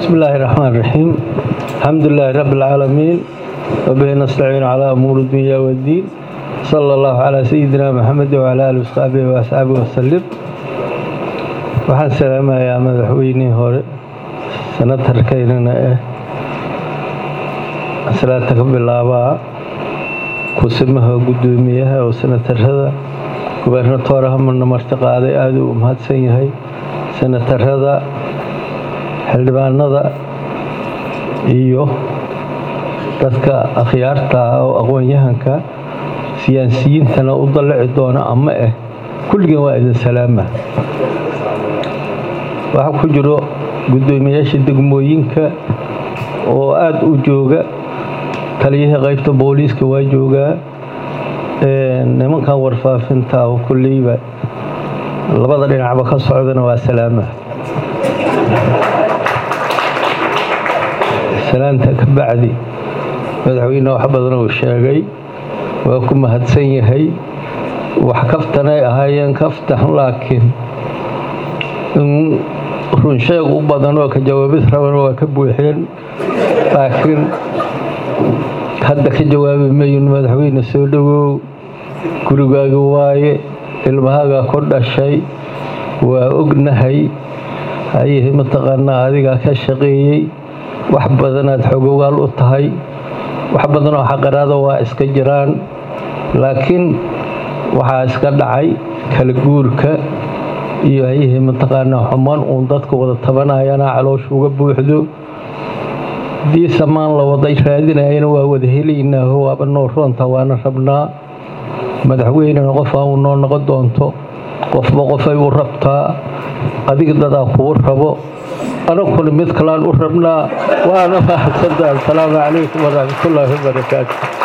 بسم الله الرحمن الرحيم الحمد لله رب العالمين وبه نستعين على أمور الدنيا والدين صلى الله على سيدنا محمد وعلى آله وصحبه وأصحابه وسلم waxaan salaamayaa madaxweynihii hore sanatarkaynana eh salaata ka bilaabaa kusimaha guddoomiyaha oo sanatarada gubernatoora hamarna marti qaaday aada u mahadsan yahay sanatarada xildhibaanada iyo dadka akhyaarta ah oo aqoon-yahanka siyaasiyiintana u dallici doona ama ah kulligeen waa idin salaama waxaa ku jiro guddoomiyaasha degmooyinka oo aada u jooga taliyihii qaybta booliiska waa joogaa nimankan warfaafinta oo kulleyba labada dhinacba ka socdana waa salaama salaanta ka bacdi madaxweyne wax badan uu sheegay waa ku mahadsan yahay wax kaftanay ahaayeen kaftan laakiin in runsheeg u badan oo ka jawaabid rabana waa ka buuxeen laakiin hadda ka jawaabi mayin madaxweyne soo dhowow gurigaaga waaye ilmahaagaa ku dhashay waa ognahay hayihii mataqaanaa adigaa ka shaqeeyey wax badanaad xogogaal u tahay wax badanoo xaqaraada waa iska jiraan laakiin waxaa iska dhacay kala guurka iyo hayihii mataqaanaa xumaan uun dadka wada tabanayana caloosha uga buuxdo haddii samaan la wada raadinayana waa wada helaynaaho waaba noo roonta waana rabnaa madaxweynena qofaa uu noo noqon doonto qofba qofay u rabtaa adiga dadaa kuu rabo anaguna mid kalaan u rabnaa waana mahadsantaha asalaamu calaykum waraxmatullaahi wabarakaatu